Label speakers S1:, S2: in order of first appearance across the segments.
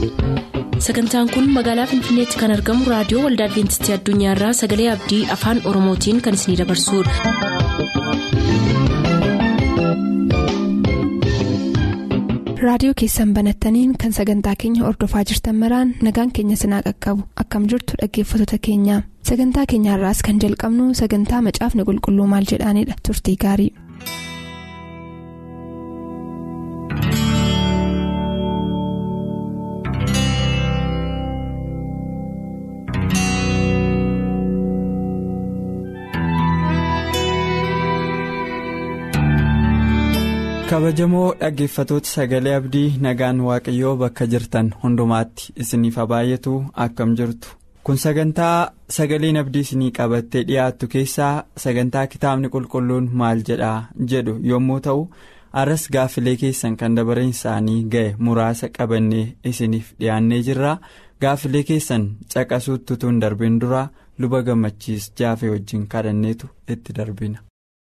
S1: sagantaan kun magaalaa finfinneetti kan argamu raadiyoo waldaa adventistii addunyaarraa sagalee abdii afaan oromootiin kan isinidabarsudha.
S2: raadiyoo keessan banattaniin kan sagantaa keenya ordofaa jirtan maraan nagaan keenya sinaa qaqqabu akkam jirtu dhaggeeffattoota keenya sagantaa keenyaarraas kan jalqabnu sagantaa macaafni qulqulluu maal jedhaanidha turtii gaarii.
S3: kabajamoo dhaggeeffatoota sagalee abdii nagaan waaqayyoo bakka jirtan hundumaatti isiniif baay'atu akkam jirtu kun sagantaa sagaleen abdii isinii qabattee dhiyaattu keessaa sagantaa kitaabni qulqulluun maal jedhaa jedhu yommuu ta'u arras gaaffilee keessan kan dabareen isaanii ga'e muraasa qabannee isiniif dhiyaannee jirra gaaffilee keessan caqasuutti tun darbin dura luba gammachiis jaafee wajjin kadhanneetu itti darbina.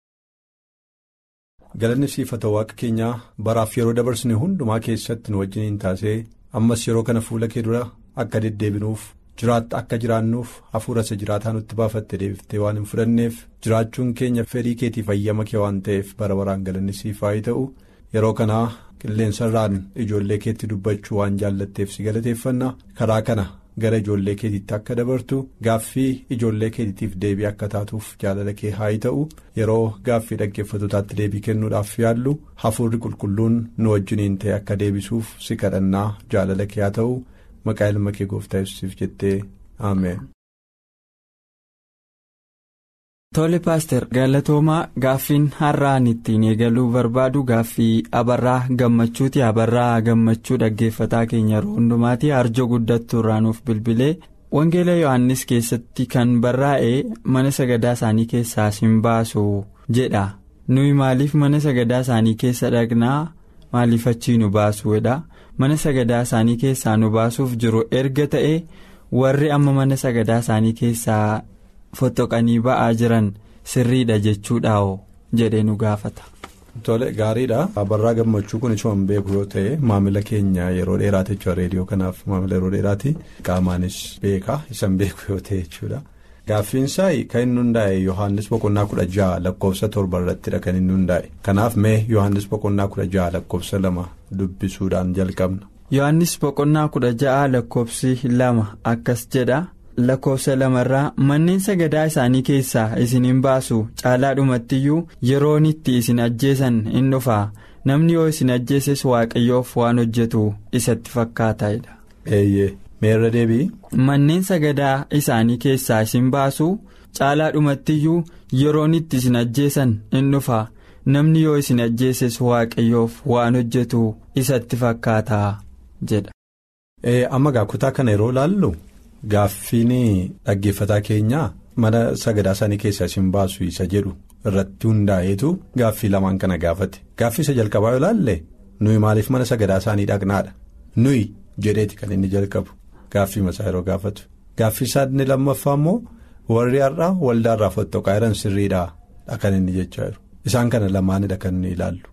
S4: galanni siifata waaqa keenyaa baraaf yeroo dabarsine hundumaa keessatti nu wajjin hin taasee ammas yeroo kana fuula kee dura akka deddeebinuuf jiraatta akka jiraannuuf hafuura isa jiraataa nutti baafatte deebiftee waan hin fudhanneef jiraachuun keenya fedhii keetiif ayyama kee waan ta'eef bara baraan galanni siif haa ta'u yeroo kanaa qilleensarraan ijoollee keetti dubbachuu waan jaallatteef si galateeffanna karaa kana. gara ijoollee keetiitti akka dabartu gaaffii ijoollee keetiitiif deebii akka taatuuf jaalala kee haa ta'u yeroo gaaffii dhaggeeffatotaatti deebii kennuudhaaf yaallu hafuurri qulqulluun nu wajjiniin ta'e akka deebisuuf si kadhannaa jaalala kee haa ta'u maqaa ilma kee gooftaa yesuusiif jettee ameen.
S3: Tole paaster galatoomaa gaaffiin har'aan ittiin eegaluu barbaadu gaaffii abarraa gammachuuti abarraa gammachuu dhaggeeffataa keenya yeroo hundumaati arjoo guddattuu irraa nuuf bilbilee wangeela yohannis keessatti kan barraa'e mana sagadaa isaanii keessaa sin baasu jedha nuyi maaliif mana sagadaa isaanii keessa dhaqnaa maaliif achii nu baasuudha mana sagadaa isaanii keessaa nu baasuuf jiru erga ta'e warri amma mana sagadaa isaanii keessaa. Fottoqanii ba'aa jiran sirriidha jechuudhaa'oo jedhee nu gaafata.
S4: Tole gaariidha. Abarraa gammachuu kun isuma beeku yoo ta'e maamila keenya yeroo dheeraati jechuudha reediyoo kanaaf maamila yeroo dheeraati qaamaanis beeka isan beeku yoo ta'e jechuudha. Gaaffiinsaa kan inni hundaa'e Yohaannis boqonnaa kudha jaha lakkoofsa torba irrattidha kan inni hundaa'e kanaaf mee Yohaannis boqonnaa kudha jaha lakkoofsa lama dubbisuudhaan jalqabna.
S3: Yohaannis boqonnaa kudha jaha lakkoofsi lama akkas jedha. lakkoofsa lamarraa manneen sagadaa isaanii keessaa isin hin baasu caalaadhumattiyyuu yeroon itti isin ajjeesan in dhufaa namni yoo isin ajjeeses waaqayyoof waan hojjetu isatti fakkaataidha.
S4: eeyyee meerra deebii.
S3: manneen sagadaa isaanii keessaa isin baasu caalaadhumattiyyuu yeroon itti isin ajjeesan in dhufaa namni yoo isin ajjeeses waaqayyoof waan hojjetu isatti fakkaataa jedha.
S4: amma kutaa kana yeroo laallu. Gaaffiin dhaggeeffataa keenyaa mana sagadaa isaanii keessaa isin baasu isa jedhu irratti hundaa'eetu gaaffii lamaan kana gaafate gaaffii isa jalqabaa yoo ilaalle nuyi maaliif mana sagadaa isaanii dhaqnaadha nuyi jedheeti kan inni jalqabu gaaffii masaa yeroo gaafatu gaaffii isaa inni lammaffaa immoo warri har'aa waldaarraa fottoqaa jiran sirriidhaa kan inni jechaa jiru isaan kana lamaanidha kan inni ilaallu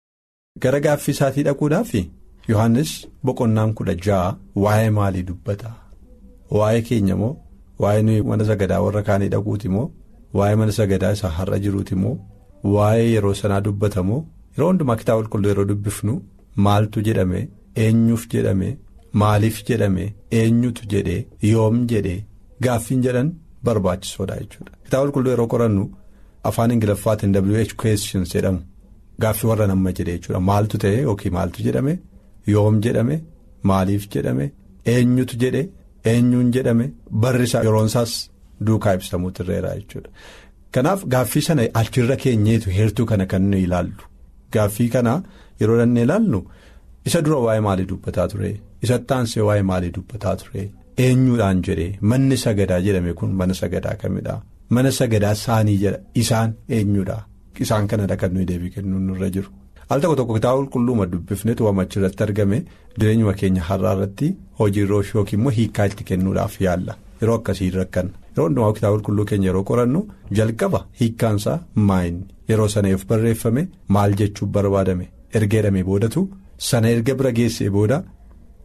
S4: gara gaaffii isaatii dhaquudhaaf Yohaannis boqonnaan kudha ja'a waa'ee maalii dubbata. Waa'ee keenya moo waa'ee nuyi mana sagadaa warra kaanii dhaquuti moo waa'ee mana sagadaa isaa har'a jiruuti moo waa'ee yeroo sanaa dubbata moo yeroo hundumaa kitaaba qulqulluu yeroo dubbifnu maaltu jedhame eenyuuf jedhame maaliif jedhame eenyutu jedhee yoom jedhee gaaffiin jedhan barbaachisoodha jechuudha. Kitaaba qulqulluu yeroo qorannu afaan ingiliffaatiin WH questions jedhamu gaaffii warra nama jedhee jechuudha maaltu ta'e yookiin maaltu jedhame yoom jedhame maaliif jedhame eenyutu jedhee. eenyuun jedhame barrisaa yeroonsaas duukaa ibsamuutu irreera jechuudha kanaaf gaaffii sana achirra keenyeetu heertuu kana kan nuyi ilaallu gaaffii kana yeroo dhannee ilaallu isa dura waa'ee maalii dubbataa ture isa taansee waa'ee maalii dubbataa ture eenyuudhaan jedhee manni sagadaa jedhame kun mana sagadaa kamidha mana sagadaa isaanii jedha isaan eenyuudha isaan kanadha kan nuyi deebii kennuun nurra jiru. al tokko tokko kitaaba qulqulluuma dubbifnetu waan achirratti argame jireenyuma keenya har'aa irratti hojii rooshii yookiin immoo hiikaa itti kennuudhaaf yaalla yeroo akkasii rakkanna yeroo hundumaa kitaaba qulqulluu keenya yeroo qorannu jalqaba hiikkaansaa maayini yeroo sana yoo barreeffame maal jechuuf barbaadame erga jedhamee boodatu sana erga bira geessee booda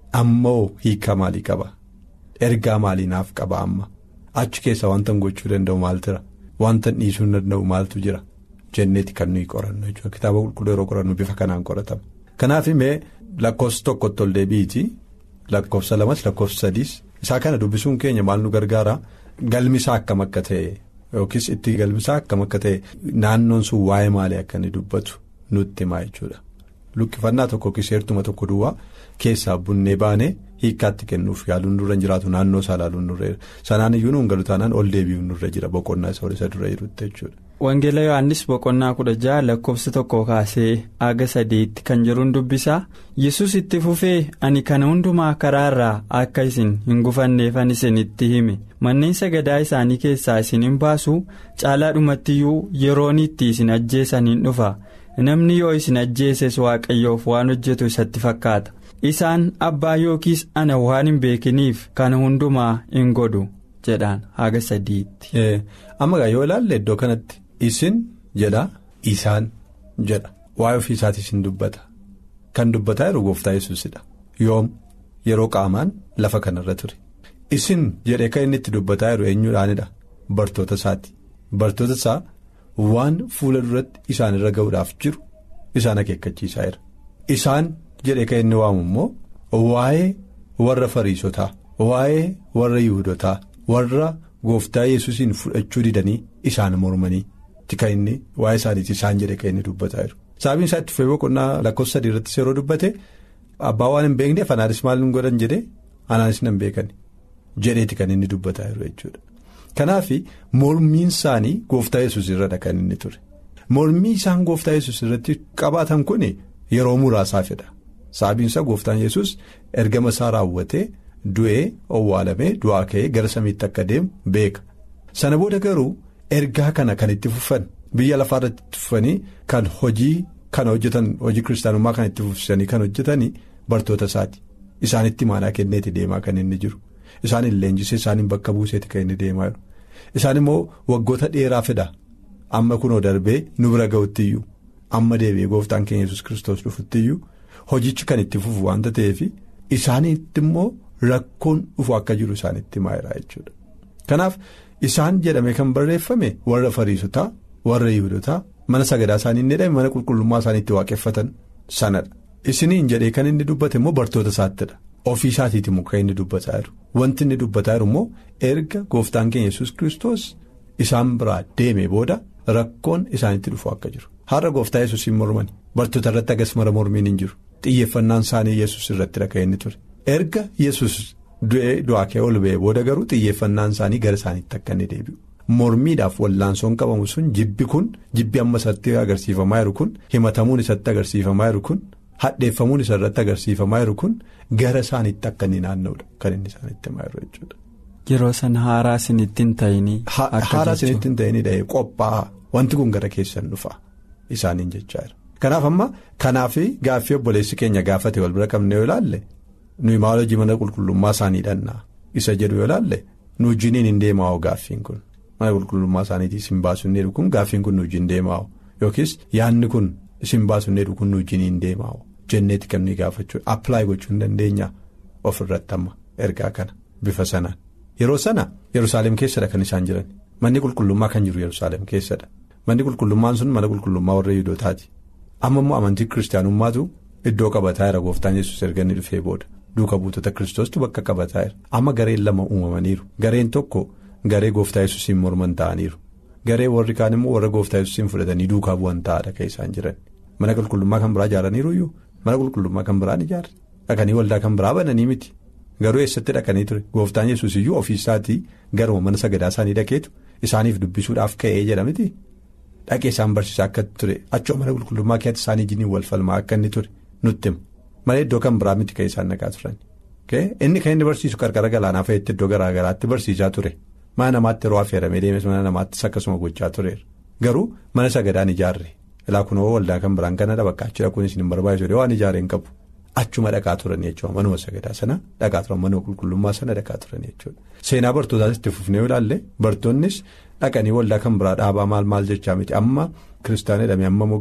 S4: ammoo hiika maalii qaba ergaa maalii naaf qaba amma achi keessa wanta gochuu danda'u maal jira wanta dhiisuu danda'u maaltu jira jenneeti kan nuyi qorannu jechuudha kitaaba qulqulluu yeroo qorannu bifa kanaan qoratama. kanaaf mee lakkoofsa tokkotti ol deebiiti lakkoofsa lamas lakkoofsa sadiis isaa kana dubbisuun keenya maal nu gargaara galmisaa akkam akka ta'e yookiis itti galmisaa akkam akka ta'e naannoon sun waa'ee maalii akka inni dubbatu nutti himaa jechuudha. luqqifannaa tokko kiseertuma tokko duwwaa keessaa bunnee baanee hiikkaatti kennuuf yaaluun nurra hin jiraatu naannoo isaa ilaaluun nurra jira sanaan iyyuu nuun galu taanaan ol deebi'uun nurra jira boqonnaa isa isa dura jirutti jechuudha.
S3: Wangeela Yohaannis boqonnaa kudha jaha lakkoofsa tokko kaasee aga sadeetti kan jiruun dubbisaa yesus itti fufee ani kana hundumaa karaa irraa akka isin hin gufanneefan isinitti hime manneen sagadaa isaanii keessaa isin hin baasu caalaadhumattiyyuu yeroon itti isin ajjeesan hin dhufa. namni yoo isin ajjeeses waaqayyoof waan hojjetu isatti fakkaata isaan abbaa yookiis ana waan hin beekiniif kana hundumaa hin godhu jedhaan haga sadiitti.
S4: amma yoo ilaalle iddoo kanatti isin jedha isaan jedha waa'ee ofii isaatii isin dubbata kan dubbataa jiru gooftaa yesuusidha yoom yeroo qaamaan lafa kanarra ture isin jedhee kan inni itti dubbataa jiru eenyuudhaanidha bartoota isaati bartoota isaa. waan fuula duratti isaan irra ga'uudhaaf jiru isaan akeekkachiisaa jira isaan jedhee kan inni waamu immoo waa'ee warra fariisotaa waa'ee warra yihudotaa warra gooftaa yesuusiin fudhachuu didanii isaan mormanii kan inni waa'ee isaaniiti isaan jedhee kan inni dubbataa jiru sababiin isaa itti fufee boqonnaa lakkoofsa sadii irrattis yeroo dubbate abbaa waan hin beekneef anaanis maal hin godhan jedhee anaanis nan beekan jedheeti kan inni dubbataa jiru jechuudha. Kanaaf mormiin isaanii gooftaa yesus irradha kan inni ture mormii isaan gooftaa yesus irratti qabaatan kun yeroo muraasaafidha sababiinsa gooftaan yesus ergama isaa raawwatee du'ee owwaalamee du'aa ka'ee gara samiitti akka deemu beeka sana booda garuu ergaa kana kan itti fufan biyya lafaarratti itti fufanii kan hojii kana hojjetan hojii kiristaanummaa kan itti fufsanii kan hojjetanii bartoota isaati isaanitti maanaa kenneeti deemaa kan inni jiru. Isaan hin leenjisee isaaniin bakka buuseeti kan inni deemaa jiru isaan immoo waggoota dheeraa fida amma kunoo darbee nu bira ga'uttiyyuu amma deebi'ee gooftaan keenya yesus kiristoos dhufuttiyyuu hojichi kan itti fufu waanta ta'eef isaaniitti immoo rakkoon dhufu akka jiru isaanitti maayilaa jechuudha. Kanaaf isaan jedhame kan barreeffame warra fariisotaa warra yihudotaa mana sagadaa isaanii inni jedhame mana qulqullummaa isaaniitti waaqeffatan sanadha isiniin jedhee kan inni dubbate immoo bartoota isaattidha. Ofii isaatiiti muka inni dubbataa jiru wanti inni dubbataa jiru immoo erga gooftaan keenya yesus kiristoos isaan biraa deeme booda rakkoon isaanitti dhufu akka jiru har'a gooftaa yesus hin mormani bartoota irratti agas mara mormiin hin jiru xiyyeeffannaan isaanii yesus irratti dhaga'e inni ture erga yesus du'ee du'aa kee ol ba'e booda garuu xiyyeeffannaan isaanii gara isaaniitti akka inni deebi'u mormiidhaaf wallaansoon qabamu sun jibbi kun jibbi amma isatti agarsiifamaa jiru kun himatamuun isatti agarsiifamaa jiru kun. Hadheeffamuun isa irratti agarsiifamaa jiru kun gara isaaniitti akka inni naanna'udha kan inni isaanitti himaa jiru jechuudha.
S3: Yeroo sana haaraa isinitti hin ta'inii.
S4: Haaraa isinitti hin ta'inii dhahee qophaa'aa wanti kun gara keessan dhufa isaaniin jechaa jira. Kanaaf amma kanaaf gaaffii obboleessi keenya gaafate wal bira qabne yoo ilaalle nuyi maal hojii mana qulqullummaa isaanii dhannaa isa jedhu yoo ilaalle nu wajjiniin hin deemaa'u gaaffiin kun mana qulqullummaa isaaniitiis hin baasu inni kun gaaffiin kun nu wajjin deemaa'u yookiis yaadni kun isin baasu inni kun nu wajjiniin hin deemaa'u. jenneeti kan nuyi gaafachuu appilaayi gochuu hin dandeenya ofirratti amma ergaa kana bifa sanaan yeroo sana yerusaalem keessadha kan isaan jiran manni qulqullummaa kan jiru yerusaalem keessadha manni qulqullummaan sun mana qulqullummaa warra yihudotaati amma immoo amantii kiristaanummaatu iddoo qabataa jira gooftaan yesus erga inni dhufee booda duuka buutota kiristoostu bakka qabataa jira amma gareen lama uumamaniiru gareen tokko garee gooftaa yesusiin morman ta'aniiru garee warri kaan immoo warra gooftaa yesusiin fudhatanii duukaa bu'an ta'adha kan isaan jiran mana qulqullummaa kan biraa ijaaraniiruyyuu. Mana qulqullummaa kan biraan ijaarre dhaqanii waldaa kan biraa bananii miti garuu eessatti dhaqanii ture gooftaan yesus iyyuu ofiisaatii garuma mana sagadaa isaanii dhaqeetu isaaniif dubbisuudhaaf ka'ee jedha miti dhaqee isaan barsiisaa akka ture achoo mana qulqullummaa keessatti isaanii jiniin wal falmaa akka inni ture nutti himu malee iddoo kan biraa miti kan isaan dhaqaa turan inni kan inni barsiisu qarqara galaanaa fa'iitti iddoo garaa garaatti barsiisaa ture mana namaatti yeroo affeeramee deemes mana namaattis akkasuma gochaa tureera garuu mana sagadaan ijaarre. Ilaa kunoo waldaa kan biraan kana bakka achi dhaquun isin hin barbaachisu waan ijaareen qabu achuma dhaqaa turan jechuudha manuma sagadaa sana dhaqaa turan mana qulqullummaa sana dhaqaa turan jechuudha. Seenaa bartootaas itti fufnee ilaalle bartoonnis dhaqanii waldaa kan biraa dhaabaa maal maal jechaa miti amma kiristaana jedhamee amma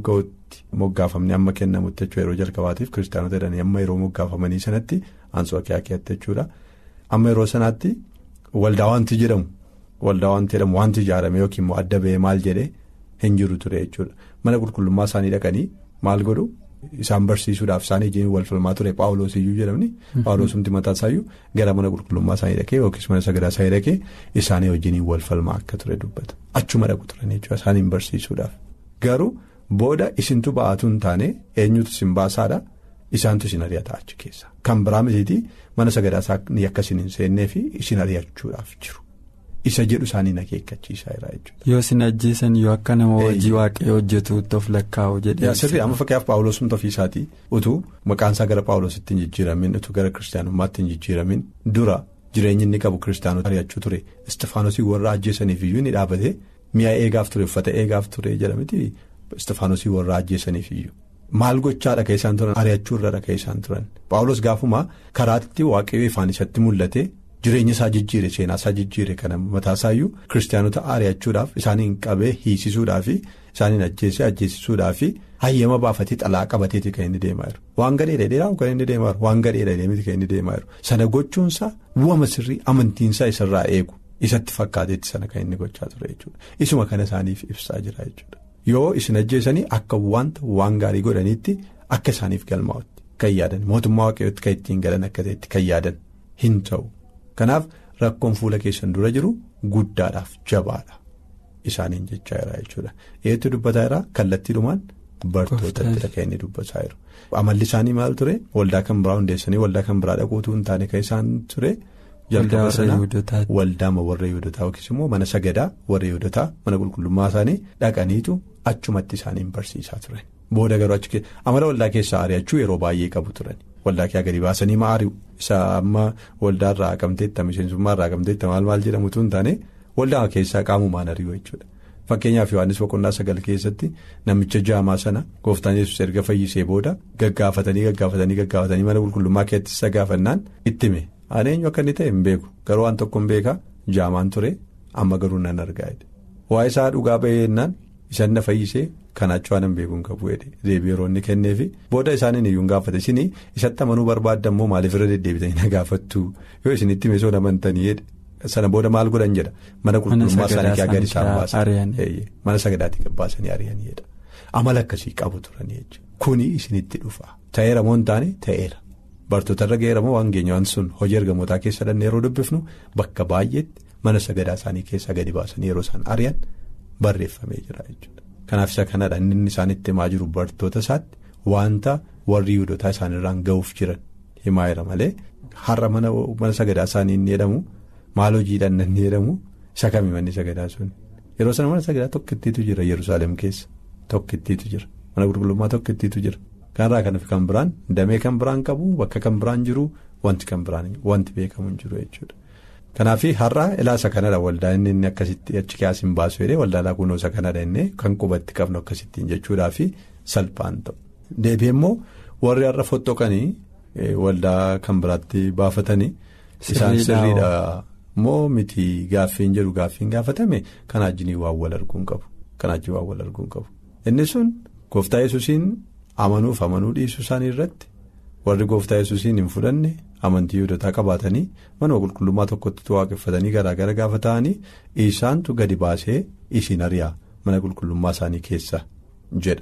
S4: itti moggaafamni amma kennamutti jechuudha yeroo jalqabaatiif kiristaanota jedhanii amma yeroo moggaafamanii sanatti Anxookiyaa keessatti jechuudha amma yeroo sanaatti waldaa wanti jedhamu waldaa wanti jedhamu wanti ijaarame yookiin immoo adda ba'ee maal jedhee hin jiru ture jechuudha mana qulqullummaa isaanii dhaqanii maal godhu. Isaan barsiisuudhaaf isaan ijjiin wal falmaa ture paawuloos iyyuu jedhamni paawuloosumti mataa isaayyuu gara mana qulqullummaa isaanii dhaqee yookiis mana sagadaa isaanii dhaqee isaanii wajjin wal falmaa akka ture dubbata achuma dhaqu turan jechuudha isaaniin barsiisuudhaaf garuu booda isintu ba'aatu hin taane eenyutu isin baasaadha isaantu isin ari'ata achi keessa kan biraa mitiitii mana sagadaa isaanii akka isin hin seennee fi isin ari'achuudhaaf jiru. Isa jedhu isaanii akeekkachiisaa jira jechuudha.
S3: Yoo isin ajjeesan yoo akka nama hojii waaqayyoo hojjetuutti of lakkaa'u jedhee.
S4: Sirrii amma fakkeenyaaf paawuloosumti ofiisaatii utuu maqaan isaa gara paawuloositti hin jijjiiramin utuu gara kiristaanummaatti hin jijjiiramin dura jireenyi inni qabu kiristaanota ari'achuu ture istifaanosii warra ajjeesaniif iyyuu ni dhaabate mi'a eegaaf ture uffata eegaaf ture jedhamiti istifaanosii warra ajjeesaniif iyyuu. Maal gochaadha kan isaan turan ari'achuu irra kan isaan turan paawulos gaafuma karaatti waaqayyoo ifaan isatti mul'ate. Jireenya isaa jijjiire seenaa isaa jijjiire kana mataasaayyuu kiristaanota ari'achuudhaaf isaaniin qabee hiisisuudhaafi isaaniin ajjeesee ajjeesisuudhaafi hayyama baafatee xalaa qabateeti kan inni deemaa jiru. Waan gadheedha dheeraa kan inni deemaa jiru waan gadheedha deemiti kan inni deemaa jiru sana gochuunsaa bu'ama sirrii amantiinsaa isarraa eegu isatti fakkaateetti sana kan inni gochaa ture jechuudha. Isuma kana isaaniif ibsaa jira jechuudha. Yoo isin ajjeesanii akka wanta waan gaarii godhaniitti akka isaaniif galmaa'utti kan yaadan mootummaa waaqayyootti kan ittiin galan akka ta'etti kan yaadan hin ta'u. Kanaaf rakkoon fuula keessan dura jiru guddaadhaaf jabaadha isaaniin jechaa jira jechuudha. Eetu dubbataa jira kallattiidhumaan bartootatti kan inni dubbataa jiru. Amalli isaanii maal ture waldaa kan biraa hundeessanii waldaa kan biraa dhaquutu hin taane kan isaan ture. Jalqaba sana waldaa warra Yihudotaa yookiis immoo mana sagadaa warra Yihudotaa mana qulqullummaa isaanii dhaqaniitu achumatti isaaniin barsiisaa turan. Booda garuu achi amala waldaa keessaa ari'achuu yeroo baay'ee qabu turan. Waldaa kee gadi baasanii maari'u isa amma waldaa irraa haqamteetta miseensummaa irraa haqamteetta maal maal jedhamutu hin taane waldaa keessaa qaamumaan ari'u jechuudha. Fakkeenyaaf Yohaannis boqonnaa sagal keessatti namicha jaamaa sana gooftaan yesus erga fayyisee booda gaggaafatanii gaggaafatanii gaggaafatanii mana qulqullummaa keessatti isa gaafannaan ittime ani eenyu akka inni ta'e hin beeku garuu waan tokko hin beekaa jaamaan ture amma garuu nan argaa waa'ee isaa dhugaa ba'ee jennaan isan na fayyisee. Kanaachuu waan hin beekuun qabu deebii yeroo inni kenneefi booda isaaniin iyyuu hin gaafate isin isatti amanuu barbaadda immoo maaliif irra deddeebitanii na gaafattu yoo isinitti meesoo namantanii sana booda maal godhan jedha mana qulqullummaa isaanii kee agar isaan baasan mana sagadaatii baasanii ari'aniidha amala akkasii qabu turanii jechuudha kuni isinitti dhufa ta'eera moo hin taane ta'eera bartootarra ga'eera moo waan geenye waan sun hojii ergamootaa keessa dhanne yeroo dubbifnu bakka baay'eetti mana sagadaa isaanii keessa gadi baasanii yeroo isaan ari'an barreeffamee jira jechuudha. Kanaaf isa kanadha inni isaan itti himaa jiru bartoota isaatti wanta warri Yihudotaa isaanirraan ga'uuf jiran himaa jira malee har'a mana sagadaa isaanii inni jedhamu maal hojiidhaan inni jedhamu isa kami manni sagadaa sun yeroo sana mana sagadaa tokkittiitu jira Yerusaalem keessa tokkittiitu jira mana qulqullummaa tokkittiitu jira kanarraa kan kan biraan damee kan biraan qabu bakka kan biraan jiru wanti kan biraan wanti beekamu hin jiru jechuudha. Kanaaf har'a ilaasa kanadha waldaa inni inni akkasitti achi keessa hin baasu jedhee waldaa kunuunsa kanadha inni kan qubatti qabnu akkasittiin jechuudhaa fi salphaan ta'u. Deebi'ee immoo warri har'a fottoqanii waldaa kan biraatti baafatanii isaan sirriidha moo miti gaaffiin jedhu gaaffiin gaafatame kan ajjinii waan wal arguun qabu kan ajjii waan wal arguun qabu. Inni sun gooftaa yesuusiin amanuuf amanuu dhiisuu isaanii irratti warri gooftaa yesuusiin hin fudhanne. amantii Yihudotaa qabaatanii mana qulqullummaa tokkotti waaqeffatanii garaagara gaafa ta'anii isaantu gadi baasee isin ari'aa mana qulqullummaa isaanii keessa jedha.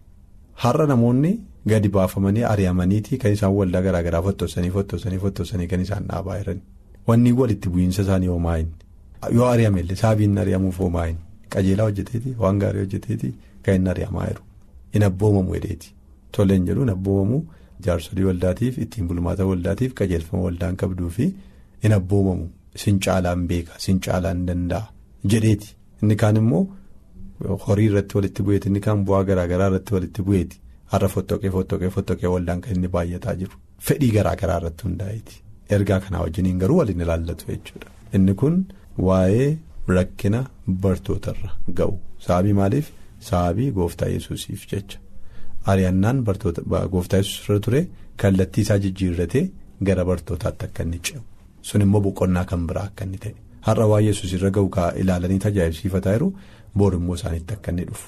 S4: Har'a namoonni gadi baafamanii ari'amaniitii kan isaan waldaa garaagaraa fottosanii fottosanii fottosanii kan isaan dhaabaa jiran. Wanni walitti bu'iinsa isaanii hoomaa'in yoo ari'amellee saabiin ari'amuuf hoomaa'in qajeelaa hojjeteeti waan gaarii hojjeteeti kan inni ari'amaa jiru hin abboomamu hedheeti tolleen jedhu hin abboomamu. Jaarsolii waldaatiif ittiin bulmaata waldaatiif qajeelfama waldaan qabduu fi hin abboomamu sin caalaan beeka sin caalaan danda'a jedheeti inni kaan immoo horii irratti walitti bu'eeti inni kaan bu'aa garaagaraa irratti walitti bu'eeti har'a fottoqee fottoqee fottoqee waldaan kan inni baay'ataa jiru fedhii garaagaraa irratti hundaa'eeti ergaa kanaa wajjiniin garuu waliin ilaallatu jechuudha inni kun waa'ee rakkina bartootarra ga'u sababii maaliif sababii gooftaa yesuusiif jecha. Ari'annaan gooftaa yesuus irra ture kallattii isaa jijjiirratee gara bartootaatti akka inni ce'u sun immoo boqonnaa kan biraa akka inni ta'e har'a waa yesuus irra ga'u ilaalanii tajaajilsiifataa jiru boor immoo isaaniitti akka inni dhufu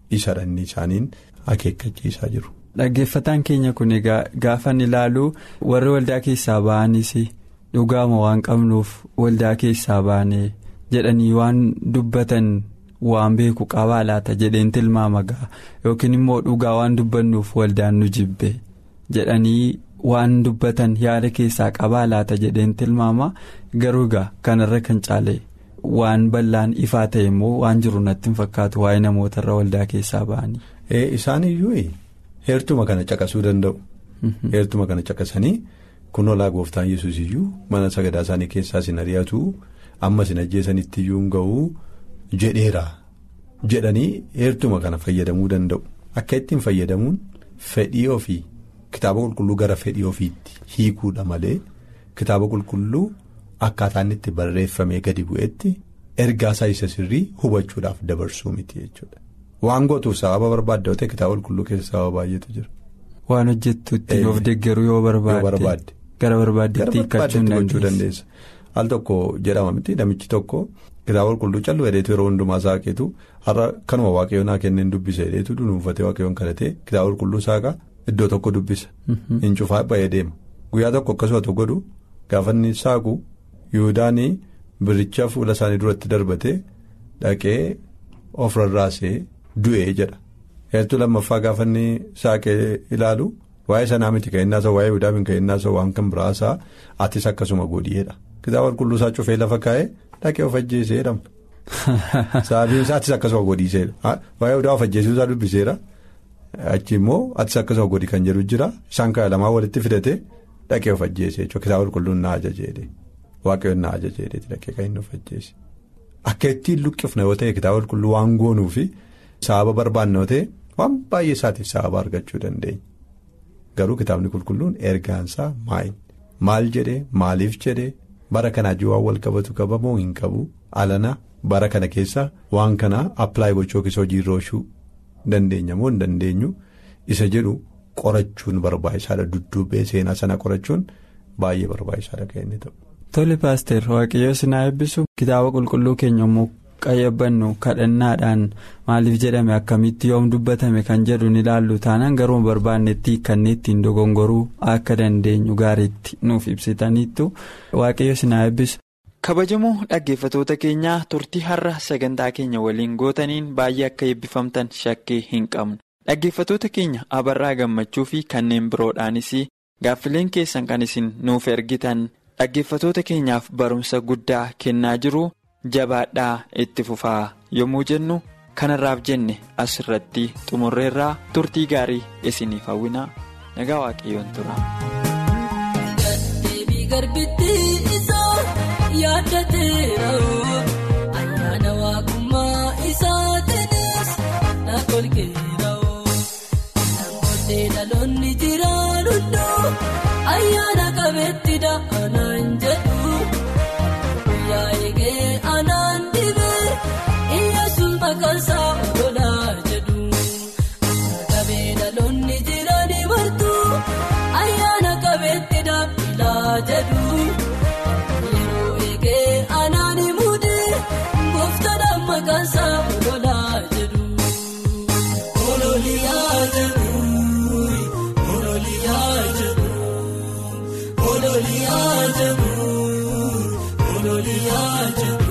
S4: isa inni isaaniin akeekkachiisaa jiru.
S3: Dhaggeeffataan keenya kun egaa gaafan ilaalu warri waldaa keessaa ba'anis dhugaama waan qabnuuf waldaa keessaa baane jedhanii waan dubbatan waan beeku qabaa laata jedheen tilmaama ga'a yookiin immoo dhugaa waan dubbannuuf waldaan nu jibbe jedhanii waan dubbatan yaada keessaa qabaa laata jedheen tilmaama garuu egaa kanarra kan caale waan bal'aan ifaa ta'e immoo waan jiru natti hin fakkaatu waa'ee namootarra waldaa keessaa ba'anii.
S4: Isaan iyyuu heertuma kana caqasuu danda'u. Heertuma kana caqasanii kun olaa gooftaan yesus iyyuu mana sagadaa isaanii keessaa sin ari'atu amma sin ajjeesanitti iyyuu hin ga'u jedheera jedhanii heertuma kana fayyadamuu danda'u. Akka ittiin fayyadamuun fedhii ofii kitaaba qulqulluu gara fedhii ofiitti hiikuudha malee kitaaba qulqulluu akkaataan itti barreeffamee gadi bu'etti ergaasaa isa sirrii hubachuudhaaf dabarsuu miti jechuudha. Waan gootuuf sababa barbaadde ta'e kitaaba qulqulluu keessa sababa baay'eetu jira.
S3: Waan hojjettuutti of deeggaruu yoo barbaadde gara barbaaddeetti hiikkachuu
S4: dandeessa. Al tokko jedhama miti namichi tokko kitaaba qulqulluu callu hedheetu yeroo hundumaa saaqeetu har'a kanuma waaqayyoon haa kenneen dubbisa hedheetu dunuunfatee waaqayyoon kadhatee kitaaba qulqulluu saaqaa iddoo tokko dubbisa. Hin cufaa ba'ee deema guyyaa tokko akkasuma tokko godhu gaafa inni saaqu yihudaanii biricha fuula isaanii duratti darbatee dhaqee of rarraasee. Du'ee jedha heertuu lammaffaa gaafa inni saaqee ilaalu waa'ee sanaa miti ka'innaa isaa waa'ee Yihudaa ka'innaa isaa waan kan biraasaa atis akkasuma godhiyeedha kitaaba qulqulluu isaa cufee lafa kaa'ee dhaqee of ajjeesee jedhama. Sababiin isaa atis akkasuma godhiiseera waa'ee Yihudaa of ajjeesuu isaa dubbiseera achi immoo atis akkasuma godhi kan jedhu jira isaan kana lamaa walitti fidatee dhaqee of ajjeesee jechuudha kitaaba qulqulluun na ajajeedhe waaqayyoon na ajajeedhe dhaqee kan inni of ajjeese akka ittiin luqqifna yoo ta'e kitaaba qulqulluu waan goonuufi. Sababa barbaannoo ta'e waan baay'ee isaatiif sababa argachuu dandeenya garuu kitaabni qulqulluun ergaansaa maal maal jedhee maaliif jedhee bara kanaa waan wal qabatu qaba moo hin qabu alana bara kana keessa waan kana appilaayi gochuu yookiis hojiirra oolchuu dandeenya moo hin dandeenyu isa jedhu qorachuun barbaachisaadha dudduubee seenaa sana qorachuun baay'ee barbaachisaadha kan inni ta'u.
S3: Tole paaster waaqayyoo sinaa eebbisu kitaaba qulqulluu keenya immoo qayyabannu kadhannaadhaan maaliif jedhame akkamitti yoom dubbatame kan jedhu ni ilaallu taanaan garuu barbaannetti kanneen ittiin dogongoruu akka dandeenyu gaariitti nuuf ibsitaniittu waaqayyo sinaa eebbisu. kabajamoo dhaggeeffatoota keenyaa turtii har'a sagantaa keenya waliin gootaniin baay'ee akka eebbifamtan shakkii hin qabnu dhaggeeffatoota keenya abarraa gammachuu fi kanneen biroodhaanis gaaffileen keessan kan isin nuuf ergitan dhaggeeffatoota keenyaaf barumsa guddaa kennaa jiru. jabaadhaa itti fufaa yommuu jennu kanarraaf jenne asirratti xumurreerraa turtii gaarii isiniif hawwinaa nagaa waaqayyoon tura.
S5: ayyaana waaqummaa isaatiinis na kolkeera'oo namoonni dhaloonni jiraan hunduu ayyaana qabeetti da'anaan jedhu guyyaa eegee anaan dhibee iyyaasuun maqaansaa ololaa jedhu qabee dhaloonni jiranii martuu ayyaana qabeetti da'ilaa jedhu. Yeroo eegee anaan muudee gooftaan maqaansaa ololaa jedhu. Ololiyaa jedhu ololiyaa jedhu ololiyaa jedhu ololiyaa jedhu.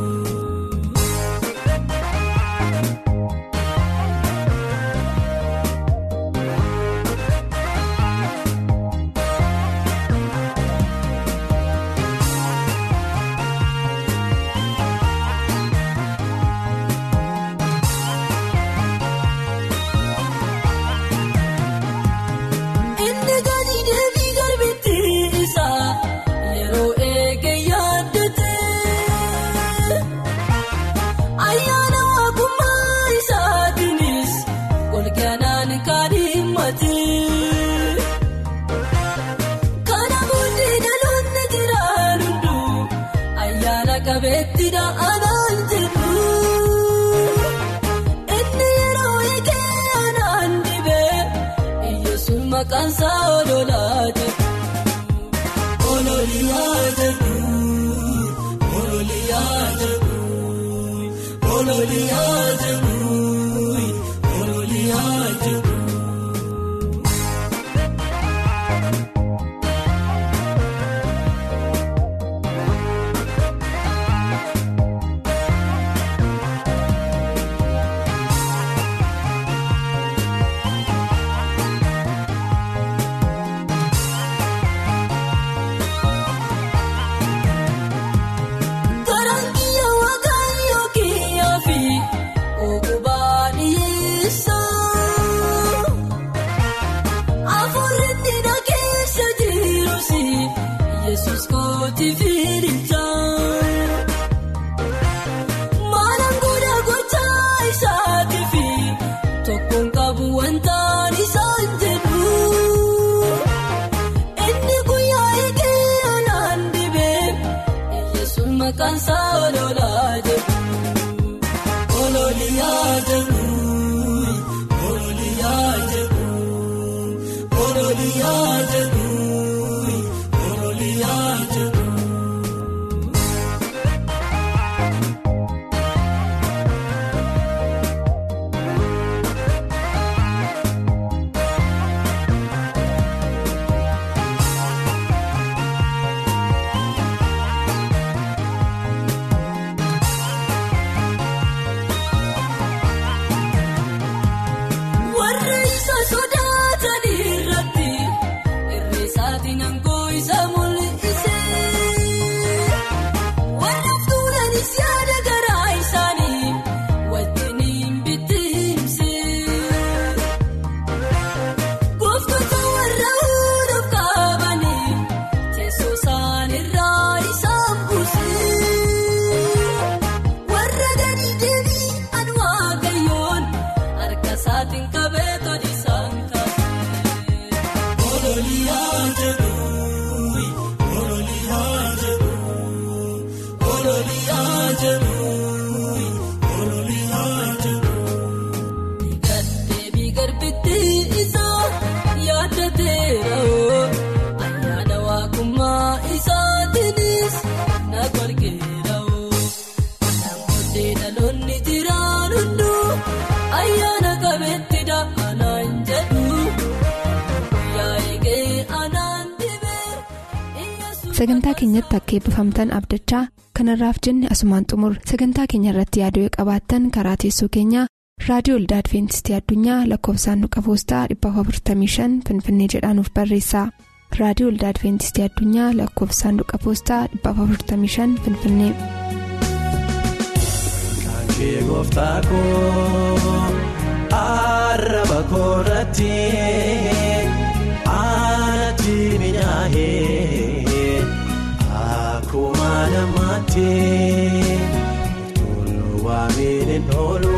S5: Inni gadi deebii garbitti isaa yeroo eegee yaaddate ayyaana waaqummaa isaatiinis golgaanaan kan himmate kana booddee dhaloonni jiraan hunduu ayyaana qabeetti da'anaan jedhu. Inni yeroo eegee anaan dhibee iyyeessuun maqaansaa ololaa jedhu. Ololiyaa jedhu ololiyaa jedhu ololiyaa jedhu maqaan isaa ololaa jedhu ololiyaa jedhu ololiyaa jedhu ololiyaa jedhu ololiyaa jedhu. Warri isa sodaatan irratti irreessaatiin aangoo isa mul'ise. Warri tuulanis yaada garaa isaanii wajjin hin bittinse. Gooftota warra hunduuf qabanii teessoo isaan irraa isaan buuse. Warra gadi deebii an waaqayyoon harka isaatiin qabee toli isaan kaase. Ololiyaa jedhu ololiyaa jedhu ololiyaa jedhu ololiyaa jedhu. Gaddeebii garbitti isaa yaadateera ayyaana waaqummaa isaatiinis na golgeera. Namoonni dhaloonni jiraan hunduu ayyaana qabeetti da'anaan jedhu guyyaa eegee anaan dibee
S2: sagantaa keenyatti akka eebbifamtan abdachaa kanarraaf jenne asumaan xumur sagantaa keenya irratti yaaduu qabaattan karaa teessoo keenyaa raadiyoo olda adventistii addunyaa lakkoofsaanduqa poostaa 455 finfinnee jedhaanuf barreessaa raadiyoo olda adventistii addunyaa lakkoofsaanduqa poostaa 455 finfinnee.
S6: Kee gooftaa koo arraba koorratti aanatti minyaa'ee akkuma namaatti toluu waamiin hin oolu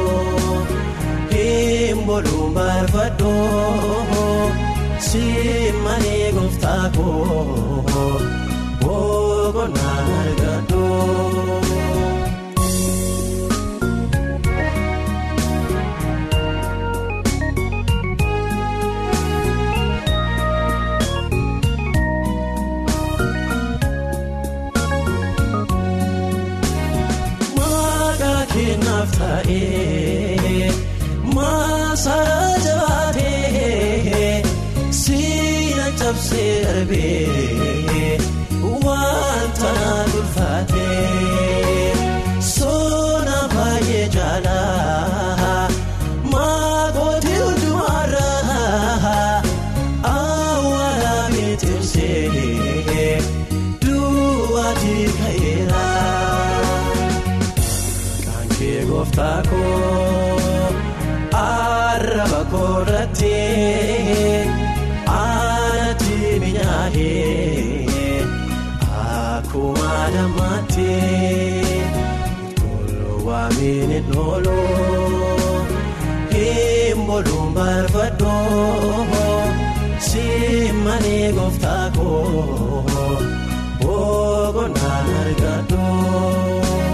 S6: hin boluun barbaadoo simmanii gooftaa koo boqonnaan argadoo. Maqaa kennaaf ta'ee maasaa jabaatee siina cabsee darbee wanta dulfaatee soona baay'ee jaalaa maakootii hundumaarraa awwaala beeksisee duwwaatii ka'eera. Kaankee gooftaa koo arraba koorratti aanatti minyaa'ee akkuma namaatti toluu waamiin hin oolu hin boluun barbaadoo simmanii gooftaa koo boqonnaan argadoo.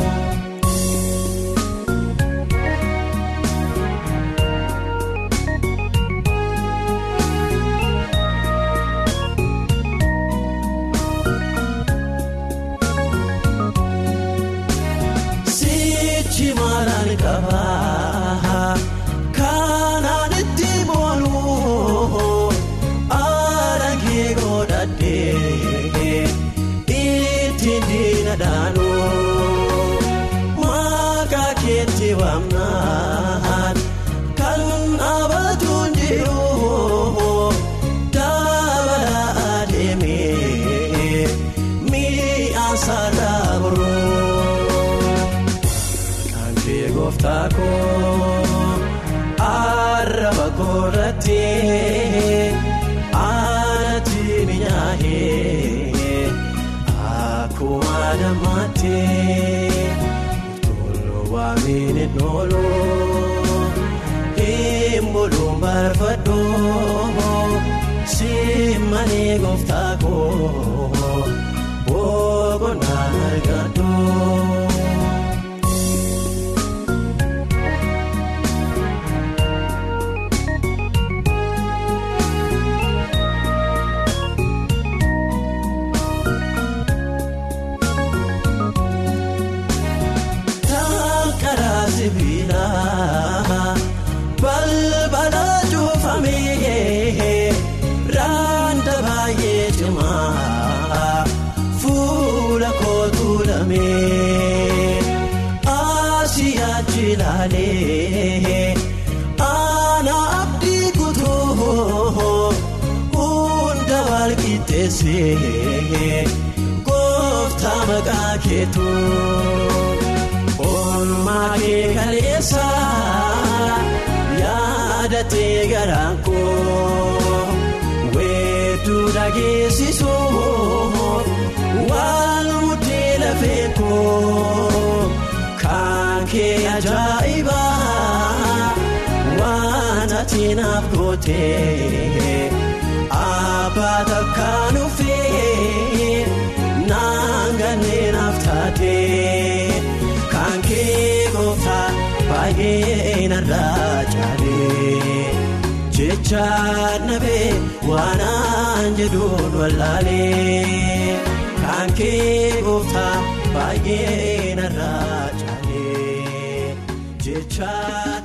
S6: Sichi maalaan qabaa kanaan itti booluu aragee godhadhee ittiin diina dhaanuu maqaa keetti waamnaan kan dhaabatuun jiru dabalaa adeemee mi'aan saalaa boroo. Kaankee gooftaa koo arraba koorratti aanatti minyaa'ee akkuma namaatti toluu waamiin hin oolu hin boluun barbaadoo simmanii gooftaa koo boqonnaan argadoo. argame asii achi ilaalee ana abdii kutuu hunda walqixxeessee gooftaa maqaa keetu oolmaa kee kaleessa yaadatee garaan koo weedduu dhageessisuuf waan muddee lafee koo kan kee ajaa'ibaa waan ati naaf gootee abbaa takkaan ufee naan ganneen naaf taatee kan kee gooftaa baay'ee narraa caalee jecha nabee waanaan jedhuun wallaalee kan kee gooftaa baay'ee narraa caalee jecha.